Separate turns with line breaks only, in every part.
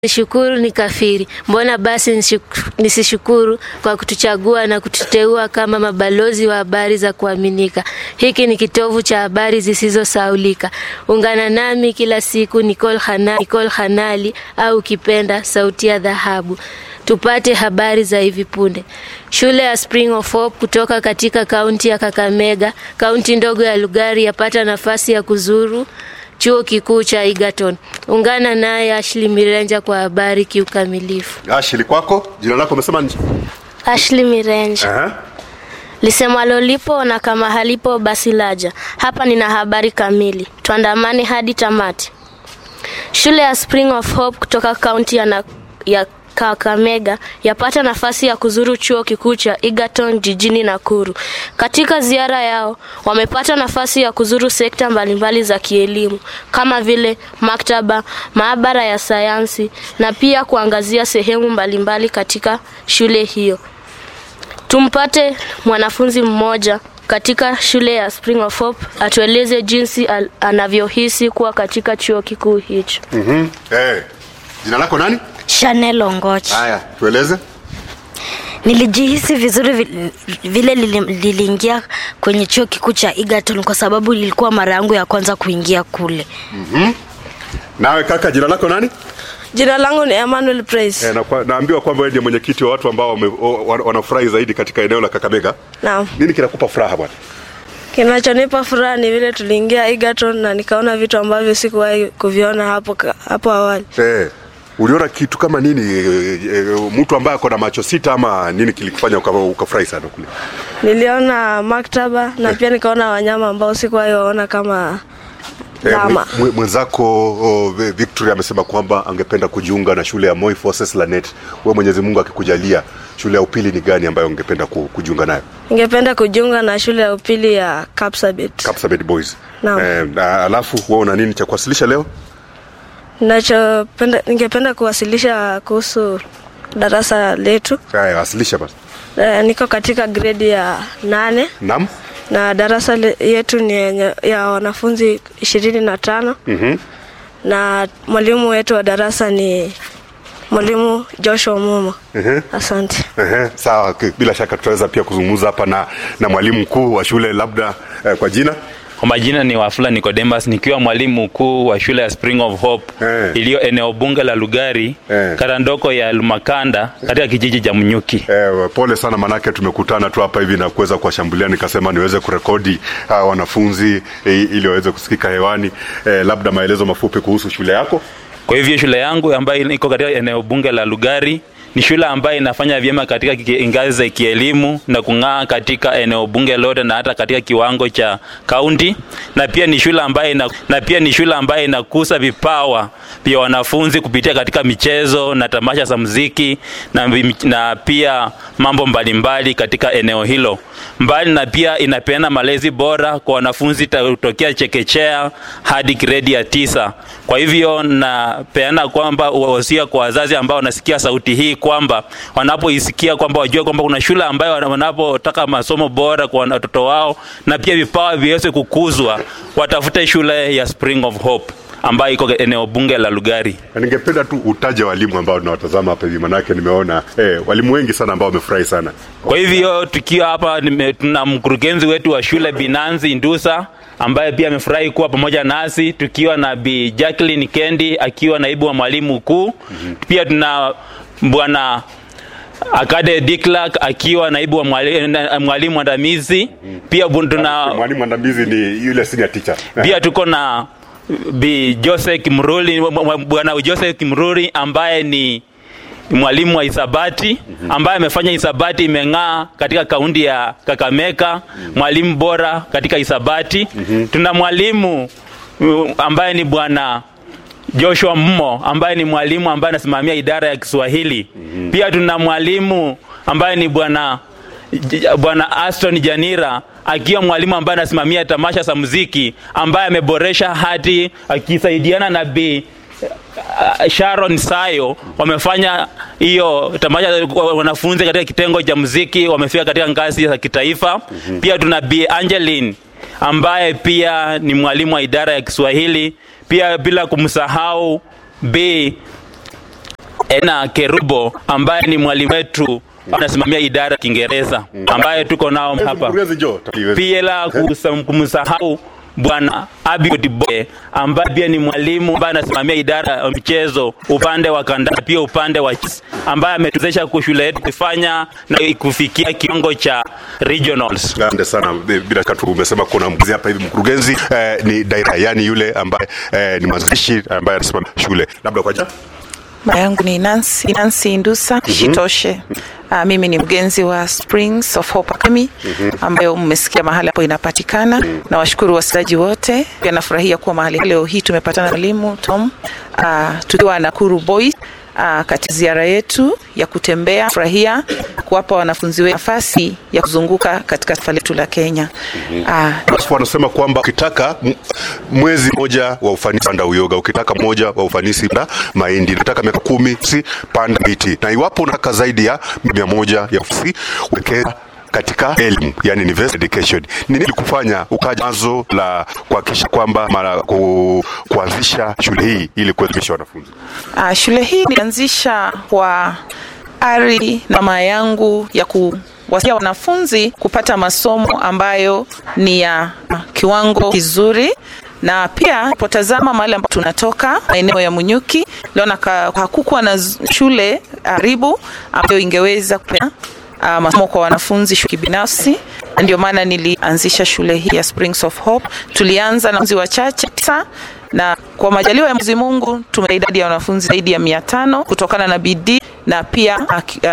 Nishukuru ni kafiri. Mbona basi nishuku- nisishukuru kwa kutuchagua na kututeua kama mabalozi wa habari za kuaminika. Hiki ni kitovu cha habari zisizosaulika. Ungana nami kila siku Nicole Hana, Nicole Hanali au ukipenda sauti ya dhahabu. Tupate habari za hivi punde. Shule ya Spring of Hope kutoka katika kaunti ya Kakamega, kaunti ndogo ya Lugari yapata nafasi ya kuzuru chuo kikuu cha Egerton. Ungana naye Ashley Mirenja kwa habari kiukamilifu.
Ashili kwako, jina lako umesema ni?
Ashley Mirenja.
Aha.
Lisemwalo lipo na kama halipo basi laja. Hapa nina habari kamili, tuandamane hadi tamati. Shule ya Spring of Hope kutoka kaunti ya, na, ya Kakamega yapata nafasi ya kuzuru chuo kikuu cha Egerton jijini Nakuru. Katika ziara yao wamepata nafasi ya kuzuru sekta mbalimbali za kielimu kama vile maktaba, maabara ya sayansi na pia kuangazia sehemu mbalimbali katika shule hiyo. Tumpate mwanafunzi mmoja katika shule ya Spring of Hope atueleze jinsi al- anavyohisi kuwa katika chuo kikuu hicho.
Mhm. Eh. Jina lako nani?
Chanel Ongoch.
Haya, tueleze.
Nilijihisi vizuri vi- vile lili- liliingia kwenye chuo kikuu cha Egerton kwa sababu ilikuwa mara yangu ya kwanza kuingia kule.
Nawe kaka, jina lako nani?
Jina langu ni Emmanuel Praise.
Eh, na kwa, naambiwa kwamba wewe ndiye mwenyekiti wa watu ambao wame- o- wana- wanafurahi zaidi katika eneo la Kakamega.
Naam.
Nini kinakupa furaha bwana?
Kinachonipa furaha ni vile tuliingia Egerton na nikaona vitu ambavyo sikuwahi kuviona hapo ka- hapo awali.
Eh. Uliona kitu kama nini e, e, mtu ambaye ako na macho sita ama nini kilikufanya uka- ukafurahi sana kule?
Niliona maktaba na pia nikaona wanyama ambao sikuwahi waona kama
Eh,
Ndama.
mwe- mwe- mwenzako oh, Vi- Victory amesema kwamba angependa kujiunga na shule ya Moi Forces Lanet. Wewe Mwenyezi Mungu akikujalia, shule ya upili ni gani ambayo ungependa ku- kujiunga nayo?
ningependa kujiunga na shule ya upili ya Kapsabet.
Kapsabet Boys.
Naam.
Eh, na alafu wewe una nini cha kuwasilisha leo?
Ninachopenda ningependa kuwasilisha kuhusu darasa letu.
Haya, wasilisha basi.
Eh, niko katika gredi ya nane
Naam.
na darasa le- yetu ni yenye- ya wanafunzi ishirini na tano
Mhm.
na mwalimu wetu wa darasa ni mwalimu Joshua Mumo.
Mhm.
Asante.
Ehe, sawa, k- bila shaka tutaweza pia kuzungumza hapa na, na mwalimu mkuu wa shule labda eh, kwa jina
Kwa majina ni Wafula Nicodemus nikiwa mwalimu mkuu wa shule ya Spring of Hope
Eh.
iliyo eneo bunge la Lugari
Eh.
kata ndoko ya Lumakanda katika kijiji cha Mnyuki.
Eh, pole sana manake tumekutana tu hapa hivi na kuweza kuwashambulia, nikasema niweze kurekodi hawa wanafunzi eh, ili waweze kusikika hewani. Eh, labda maelezo mafupi kuhusu shule yako.
Kwa hivyo shule yangu ambayo iko katika eneo bunge la Lugari ni shule ambayo inafanya vyema katika kiki- ngazi za kielimu na kung'aa katika eneo bunge lote na hata katika kiwango cha kaunti, na pia ni shule ambayo ina, na pia ni shule ambayo inakuza vipawa vya wanafunzi kupitia katika michezo na tamasha za muziki na, vim- na pia mambo mbalimbali katika eneo hilo. Mbali na pia inapeana malezi bora kwa wanafunzi ta- kutokea chekechea hadi gredi ya tisa. Kwa hivyo napeana kwamba wasia kwa wazazi ambao wanasikia sauti hii kwamba wanapoisikia kwamba wajue kwamba kuna shule ambayo wana- wanapotaka masomo bora kwa watoto wao na pia vipawa viweze kukuzwa, watafute shule ya Spring of Hope ambayo iko eneo bunge la Lugari.
Na ningependa tu utaje walimu ambao tunawatazama hapa hivi, manake nimeona eh, walimu wengi sana ambao wamefurahi sana.
Kwa hivyo tukiwa hapa nime- tuna mkurugenzi wetu wa shule Binanzi Ndusa ambaye pia amefurahi kuwa pamoja nasi, tukiwa na Bi Jacqueline Kendi akiwa naibu wa mwalimu mkuu. Pia tuna bwana Akade Diclark akiwa naibu wa mwali- na- mwalimu mwandamizi. Pia bu- tuna
Mwalimu mwandamizi ni yule senior teacher.
pia tuko na Bi Jose Kimruri, bwana Jose Kimruri ambaye ni mwalimu wa hisabati ambaye amefanya hisabati imeng'aa katika kaunti ya Kakamega, mwalimu bora katika hisabati. Tuna mwalimu uh, ambaye ni bwana Joshua Mmo ambaye ni mwalimu ambaye anasimamia idara ya Kiswahili. Pia tuna mwalimu ambaye ni bwana J- bwana Aston Janira akiwa mwalimu ambaye anasimamia tamasha za muziki ambaye ameboresha hati akisaidiana na Bi uh, Sharon Sayo wamefanya hiyo tamasha wanafunzi katika kitengo cha muziki wamefika katika ngazi za kitaifa. Pia tuna Bi Angeline ambaye pia ni mwalimu wa idara ya Kiswahili, pia bila kumsahau Bi Ena Kerubo ambaye ni mwalimu wetu anasimamia idara ya Kiingereza ambaye tuko nao hapa.
Mkurugenzi njoo.
Pia la kusa- kumsahau Bwana Abiod Boye ambaye pia ni mwalimu ambaye anasimamia idara ya michezo upande wa kandanda, pia upande wa chess, ambaye ametuwezesha kwa shule yetu kufanya na kufikia kiwango cha regionals.
Asante sana. Bila shaka tu umesema kuna mkurugenzi hapa hivi. Mkurugenzi eh, ni daira, yani yule ambaye eh, ni mwanzilishi ambaye anasimamia shule. Labda kwa jina
Majina yangu ni Nancy, Nancy Indusa Shitoshe. Uh, mimi ni mgenzi wa Springs of Hope Academy ambayo mmesikia mahali hapo inapatikana. Na washukuru wasikilizaji wote, pia nafurahia kuwa mahali leo hii tumepatana na mwalimu Tom uh, tukiwa Nakuru Boys uh, katika ziara yetu ya kutembea furahia kuwapa wanafunzi wetu nafasi ya kuzunguka katika taifa letu la Kenya. Uh,
Wasifu wanasema kwamba ukitaka m- mwezi mmoja wa ufanisi panda uyoga, ukitaka mmoja wa ufanisi panda mahindi, ukitaka miaka kumi si panda miti, na iwapo unataka zaidi ya mia moja ya ufanisi wekeza katika elimu yani university education. Ni nini kufanya ukaja wazo la kuhakikisha kwamba mara ku, kuanzisha shule hii ili kuelimisha wanafunzi?
Uh, shule hii nilianzisha kwa ari na mama yangu ya kuwasia wanafunzi kupata masomo ambayo ni ya kiwango kizuri na pia potazama mahali ambapo tunatoka maeneo ya Munyuki, liona hakukuwa na z- shule karibu ambayo ingeweza kupea uh, masomo kwa wanafunzi shule kibinafsi. Na Ndio maana nilianzisha shule hii ya Springs of Hope. Tulianza na wanafunzi wachache tisa na kwa majaliwa ya Mwenyezi Mungu tume idadi ya wanafunzi zaidi ya mia tano kutokana na bidii na pia uh,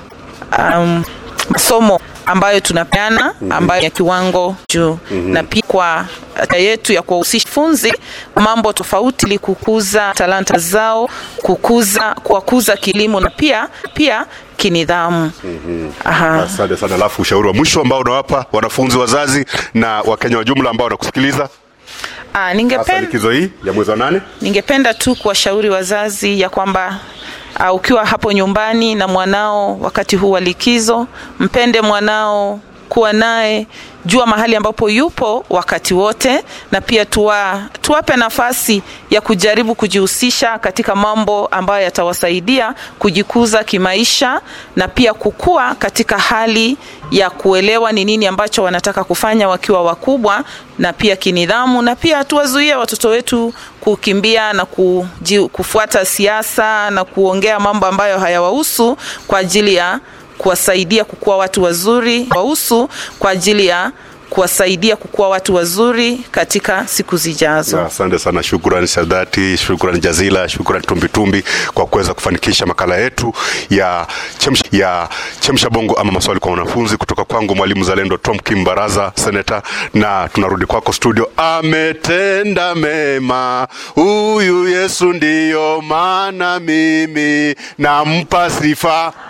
uh, um, masomo ambayo tunapeana ambayo ya kiwango juu na pia kwa haja yetu ya kuwahusisha funzi mambo tofauti ili kukuza talanta zao, kukuza kuwakuza kilimo na pia pia kinidhamu. Aha.
Asante sana. Alafu ushauri wa mwisho ambao unawapa wanafunzi, wazazi na Wakenya wa jumla ambao wanakusikiliza
Ah,
hasa
ningependa
likizo hii ya mwezi wa nane?
Ningependa tu kuwashauri wazazi ya kwamba uh, ukiwa hapo nyumbani na mwanao wakati huu wa likizo, mpende mwanao, kuwa naye, jua mahali ambapo yupo wakati wote, na pia tuwa, tuwape nafasi ya kujaribu kujihusisha katika mambo ambayo yatawasaidia kujikuza kimaisha na pia kukua katika hali ya kuelewa ni nini ambacho wanataka kufanya wakiwa wakubwa na pia kinidhamu, na pia tuwazuie watoto wetu kukimbia na kuji, kufuata siasa na kuongea mambo ambayo hayawahusu kwa ajili ya kuwasaidia kukuwa watu wazuri, wahusu kwa ajili ya kuwasaidia kukuwa watu wazuri katika siku zijazo.
Na Asante sana, shukrani Sadati, shukrani Jazila, shukrani Tumbitumbi kwa kuweza kufanikisha makala yetu ya chemsha, ya chemsha bongo ama maswali kwa wanafunzi kutoka kwangu mwalimu Zalendo Tom Kim Baraza, seneta, na tunarudi kwako studio. Ametenda mema huyu Yesu, ndiyo maana mimi nampa sifa.